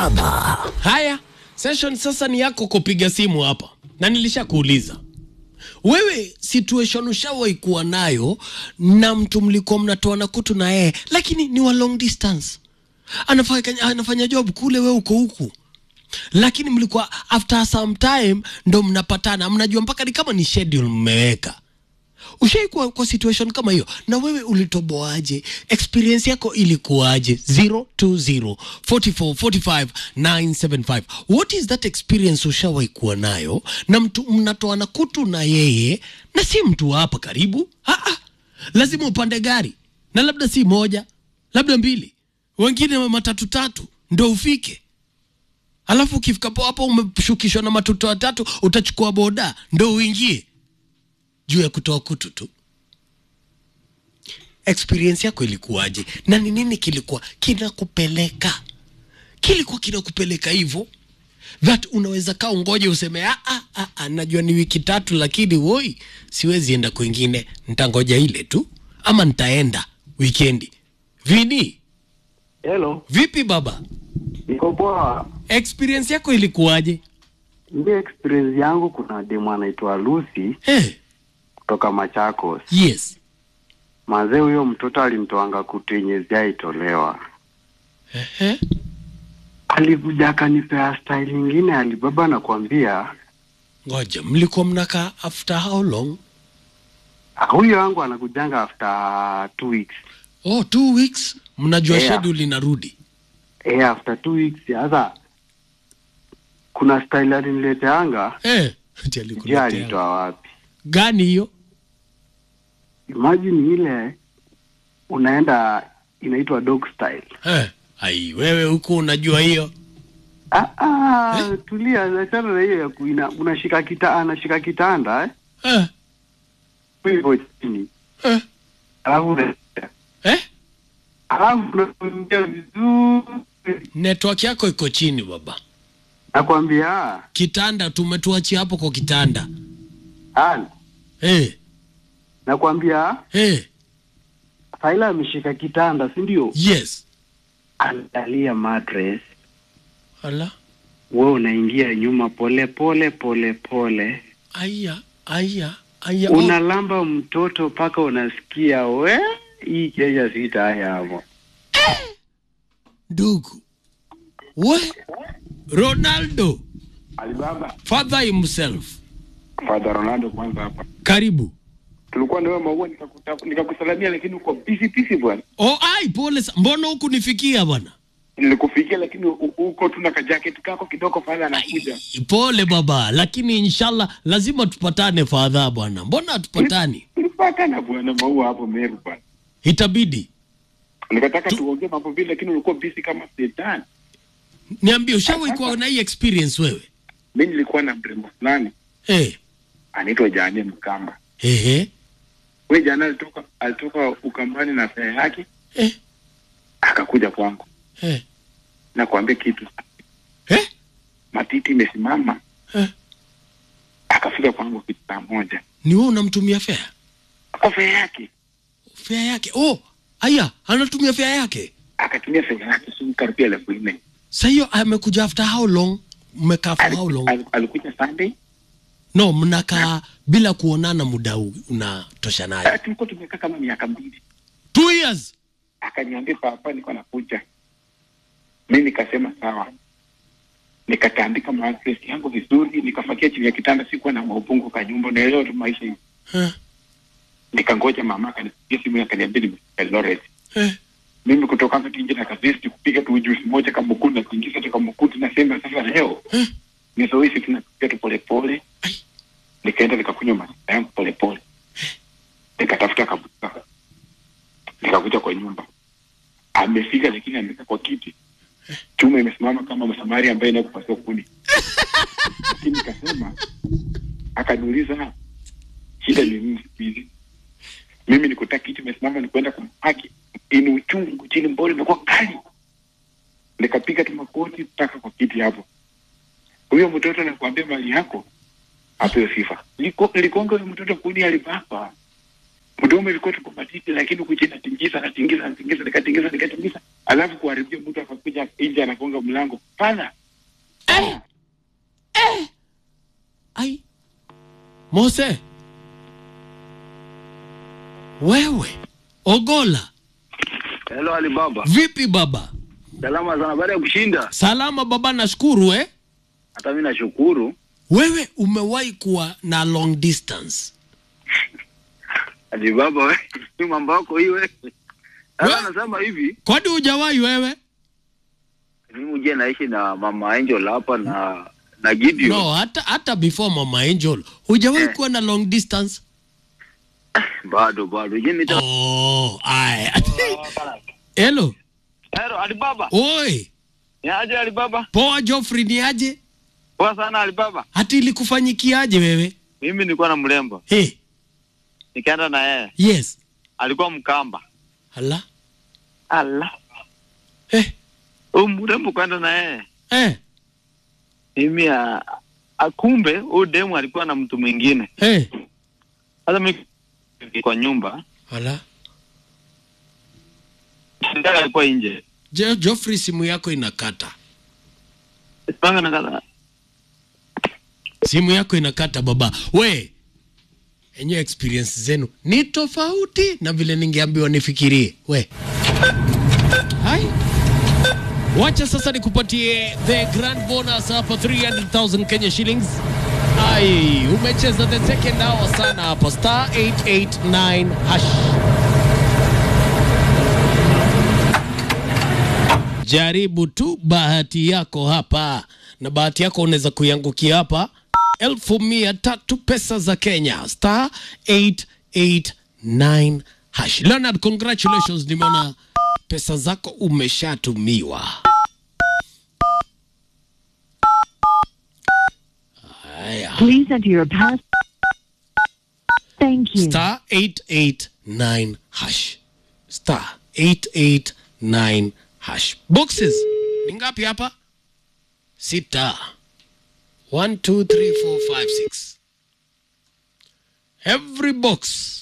Baba. Haya, session sasa ni yako kupiga simu hapa, na nilishakuuliza wewe, situation ushawahi kuwa nayo na mtu mlikuwa mnatoana kutu na yeye, lakini ni wa long distance, anafanya, anafanya job kule, wewe uko huku, lakini mlikuwa after some time ndo mnapatana, mnajua mpaka ni kama ni schedule mmeweka ushai kuwa kwa situation kama hiyo na wewe ulitoboaje experience yako ilikuwaje 020 44 45 975 what is that experience ushawahi kuwa nayo na mtu mnatoana kutu na yeye na si mtu wa hapa karibu ah, ah. lazima upande gari na labda si moja labda mbili wengine matatu tatu ndo ufike alafu ukifika po hapo umeshukishwa na matoto watatu utachukua boda ndo uingie juu ya kutoa kutu tu experience yako ilikuwaje na ni nini kilikuwa kinakupeleka kilikuwa kinakupeleka hivyo that unaweza kaa ungoje useme ah, ah, ah, ah, najua ni wiki tatu lakini woi siwezi enda kwingine ntangoja ile tu ama nitaenda wikendi vini Hello, vipi baba niko poa. experience yako ilikuwaje Ndio experience yangu, kuna demu anaitwa Lucy hey, kutoka Machakos. yes Mazee, huyo mtoto alimtoanga kutu yenye ziaitolewa, Ehe. alikuja akanipea style nyingine, alibaba nakwambia. ngoja mlikuwa mnakaa after how long Ah, Huyo wangu anakujanga after two weeks. oh two weeks mnajua Yeah. schedule inarudi Eh, after two weeks. Sasa kuna style alinileteanga, eh, ati je, alikuletea. alitoa wapi? gani hiyo Imagine ile unaenda inaitwa dog style. eh, ai wewe huku unajua hiyo Ah, ah, tulia, achana na hiyo ya ku- ina- unashika kita, anashika kitanda eh? eh, hivyo chini, eh, alafu una- eh? alafu unaongea vizuri, network yako iko chini baba nakwambia kitanda tumetuachia hapo kwa kitanda ah, eh, nakwambia eh, Faila ameshika kitanda, si ndio? yes Angalia mattress, ala wewe unaingia nyuma pole pole pole pole, aya aya aya oh, unalamba mtoto mpaka unasikia we, hii Kenya sitaya hapo. ndugu we ronaldo Alibaba, father himself Father Ronaldo kwanza hapa. karibu Tulikuwa ndio maua nikakuta- nikakusalamia lakini uko busy busy bwana. oh, ai pole sa- mbona huku nifikia bwana Nilikufikia lakini u- uko tu na kajaketi kako kidogo pale anakuja. pole baba lakini inshallah lazima tupatane fadha bwana mbona hatupatani Tulipatana bwana maua hapo Meru bwana. itabidi Nikataka tuongee mambo vile lakini ulikuwa busy kama shetani. niambie ushawahi kuwa na hii experience wewe Mimi nilikuwa na mrembo fulani eh anaitwa Jane Mkamba. ehe Wewe jana alitoka alitoka Ukambani na fea yake eh akakuja kwangu. eh Na kuambia kitu. eh Matiti imesimama eh akafika kwangu kitu saa moja. ni wewe unamtumia fare Kwa fea yake fare yake oh aya anatumia fare yake akatumia fea yake si karibia elfu nne. sa hiyo amekuja after how long mmekaa for how long Aliku- alikuja Sunday no mnakaa bila kuonana muda u- unatosha naye Ah, tulikuwa tumekaa kama miaka mbili two years akaniambia papa niko nakuja mi nikasema sawa nikatandika mattress yangu vizuri nikafakia chini ya kitanda sikuwa na maupungu ka nyumba naelewa tu maisha hivi eh nikangoja mama akanipigia simu akaniambia nimefika Eldoret eh mimi kutoka hapa tu nje na kazesti kupiga tu juice moja kama mkundi na kuingiza tu kama mkundi nasema sasa leo eh nizoishi tunapiga tu polepole Ai. nikaenda nikakunywa maziwa yangu polepole nikatafuta kabuka nikakuja kwa nyumba amefika lakini amekaa kwa kiti chuma imesimama kama msamari ambaye inakupasua kuni lakini nikasema akaniuliza shida ni nini siku hizi mimi nikuta kiti imesimama nikuenda kumpaki ini uchungu chini mbole imekuwa kali nikapiga tu makoti mpaka kwa kiti hapo huyo mtoto nakwambia mali yako apewe sifa Liko- likonga huyo mtoto kuni alibaba mdomo ilikuwa tuko matiti, lakini kuja natingiza natingiza natingiza nikatingiza nikatingiza, alafu kuharibia mtu akakuja nje anagonga mlango fadha Eh. Eh. Ai. Mose. Wewe. Ogola. Hello Alibaba. Vipi baba? Salama sana baada ya kushinda. Salama baba nashukuru eh. Hata mimi nashukuru. Wewe umewahi kuwa na long distance. Alibaba wewe, hii mambo yako hii wewe. Sasa We- nasema hivi, Kwani hujawahi wewe? mimi je naishi na mama Angel hapa na na Gideon. No, hata hata before Mama Angel. Hujawahi Eh. kuwa na long distance? Bado bado. Je nita Oh, ai. Hello. Hello Alibaba. Oi. Ni aje Alibaba? Poa Geoffrey ni aje? Poa sana Alibaba. Hati ilikufanyikiaje wewe? Mimi nilikuwa na mrembo. Hey, Nikaenda na yeye. yes. Alikuwa mkamba. Hala. Allah. Eh, Huyu mrembo kwenda na yeye. eh, Mimi a, akumbe huyu demu alikuwa na mtu mwingine. eh. Sasa mimi kwa nyumba, Hala. ndio alikuwa nje. Je, Geoffrey simu yako inakata. Panga na kala. Simu yako inakata baba. We. Enyewe experience zenu ni tofauti na vile ningeambiwa nifikirie. We. Hai. Wacha sasa nikupatie the grand bonus hapa 300,000 Kenya shillings. Ai, umecheza the second hour sana hapa star 889 hash. Jaribu tu bahati yako hapa, na bahati yako unaweza kuiangukia hapa elfu mia tatu pesa za Kenya, star 889 hash. Leonard, congratulations, nimeona pesa zako umeshatumiwa. Haya, Please enter your pass. Thank you. star 889 hash, star 889 hash. Boxes ni ngapi hapa? Sita. One, two, three, four, five, six. Every box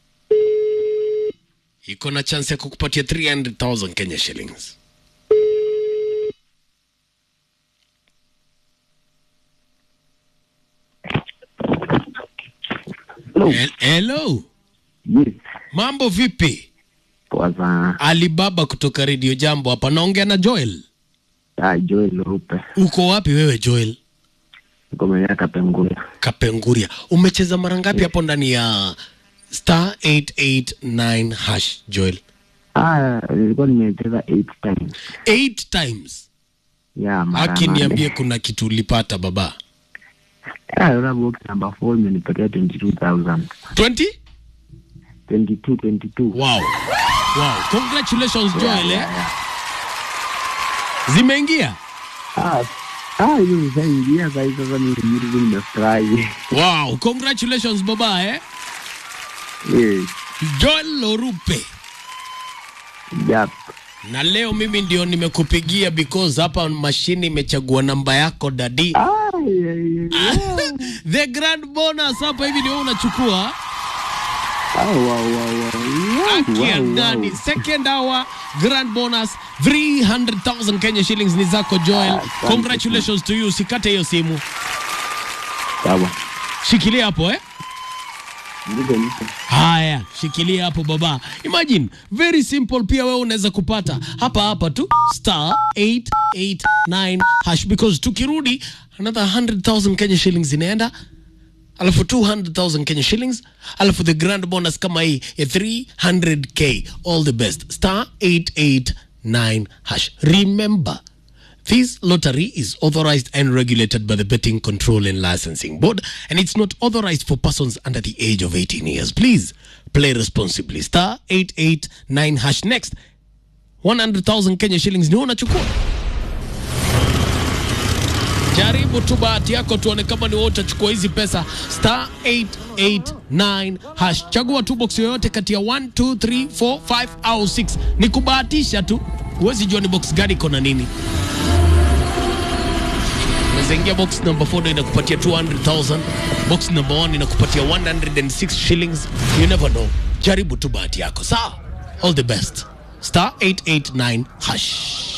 iko na chance ya kukupatia 300,000 Kenya shillings. Hello. Hel- Hello, Yes. mambo vipi? Poa sana. Alibaba kutoka Radio Jambo hapa, naongea na Joel. Ah, Joel Rupe. Uko wapi wewe Joel? Niko maeneo ya Kapenguria. Kapenguria. Umecheza mara ngapi hapo ndani ya star 889 hash Joel? Ah, nilikuwa nimecheza eight times. Eight times. Ya, mara Haki nane. niambie kuna kitu ulipata baba. Ah, yule box number 4 imenipatia 22,000. 20? 22 22. Wow. Wow. Congratulations Joel eh. Zimeingia? Ah, ah, hiyo nishaingia sasa hivi sasa mimi mimi nimefurahi. Wow. Congratulations baba eh. Yes. Joel Lorupe. Yep. Na leo mimi ndio nimekupigia because hapa mashini imechagua namba yako dadi. Ah, yeah, yeah, yeah. The grand bonus hapa hivi ndio unachukua. Ah, wow, wow, wow. Haki ya Wow, wow, ndani. wow. Second hour grand bonus 300,000 Kenya shillings ni zako Joel. Asante Congratulations to you. Usikate hiyo simu. Sawa. Shikilia hapo eh. Ndivyo niko. Haya, shikilia hapo baba. Imagine, very simple pia wewe unaweza kupata hapa hapa tu star 889 hash because tukirudi another 100,000 Kenya shillings inaenda alafu 200,000 Kenya shillings alafu the grand bonus kama hii ya 300k all the best star 889 hash remember This lottery is authorized and regulated by the Betting Control and Licensing Board, and it's not authorized for persons under the age of 18 years. Please play responsibly. Star 889 hash next. 100,000 Kenya shillings ni unachukua. Jaribu tu bahati yako tuone kama ni wewe utachukua hizi pesa. Star 889 hash. Chagua tu box yoyote kati ya 1 2 3 4 5 au 6. Ni kubahatisha tu. Huwezi jua ni box gani iko na nini. Unaweza ingia box number 4 ndio inakupatia 200,000. Box number 1 inakupatia 106 shillings. You never know. jaribu tu bahati yako sawa all the best star 889 hash